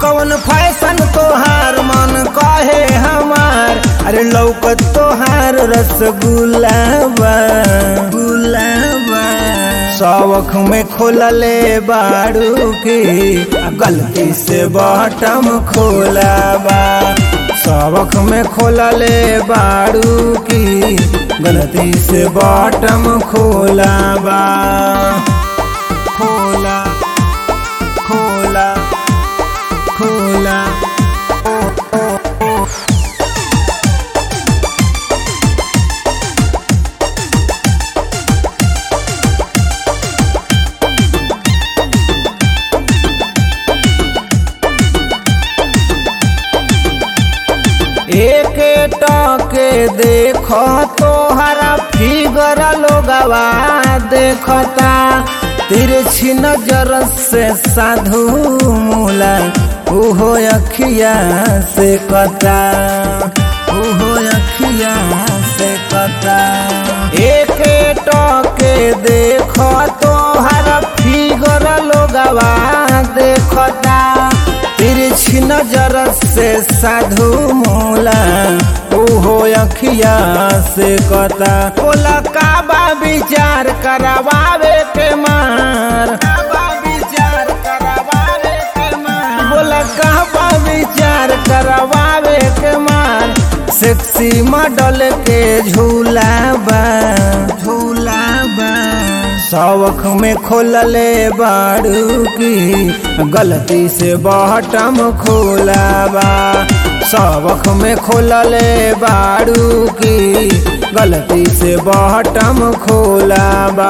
कौन फैशन तोहार मन कहे हमार अरे लौकत तोहार रसगुल्ला बा गुलाबा शौख में खोलले बाड़ू की आ गलती से बटम खोलाबा शौख में खोलले बाड़ू की गलती से बटम खोलाबा खोला खोला खोला एक टके देखो तोहरा फिगर लोगवा देखता तिरछी नजर से साधु मूला उहो अखिया से कता उहो अखिया से कता एक टके देखो तोहरा फिगर लोगवा देखता तिरछी नजर से साधु मोला ओहो अखिया से कता बोला काबा विचार करवावे के मार काबा विचार करवावे के मार बोला काबा विचार करवावे के मार सेक्सी मॉडल के झूला बा झूला बा शौख में खोलले बाड़ू की गलती से बटम खोलाबा शौख में खोलले बाड़ू की गलती से बटम खोलाबा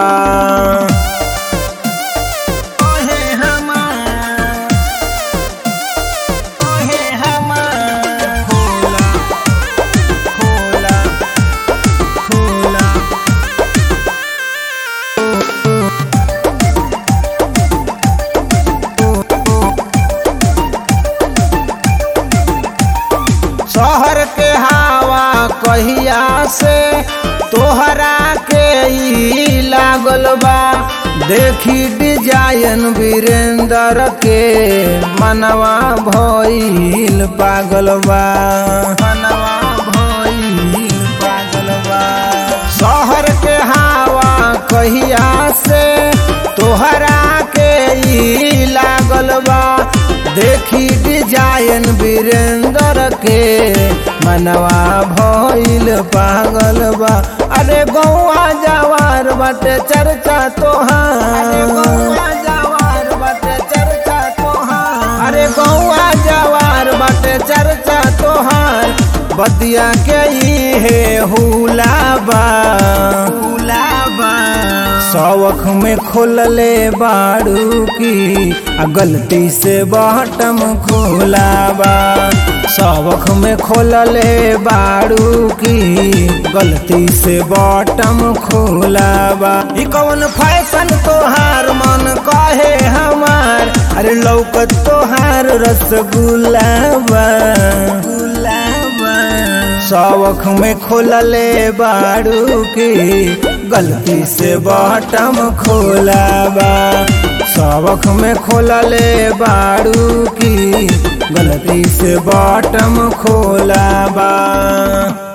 ओहे हमार, ओहे हमार, खोला, खोला, खोला शहर के हवा कहिया से तोहरा के ई लागल बा देखी डिजाइन वीरेंद्र के मनवा भइल पागल बा मनवा भइल पागल बा शहर के हवा कहिया से तोहरा के ई लागल बा देखी डिजाइन वीरेंद्र के मनवा भइल पागल बा अरे गौआ जवार बाटे चर्चा तोहार जवार बाटे चर्चा तोहार अरे गौआ जवार बाटे चर्चा तोहार बतिया के ही है हुलाबा हुलाबा शौख में खोलले बाड़ू की आ गलती से बटम खोलाबा शौख में खोलले बाड़ू की गलती से बटम खोलाबा ई कौन फैशन तोहार मन कहे हमार अरे लौकत तोहार रसगुल्ला बा गुलाबा शौख में खोलले बाड़ू की गलती से बटम खोलाबा शौख में खोलले बाड़ू की गलती से बटम खोलाबा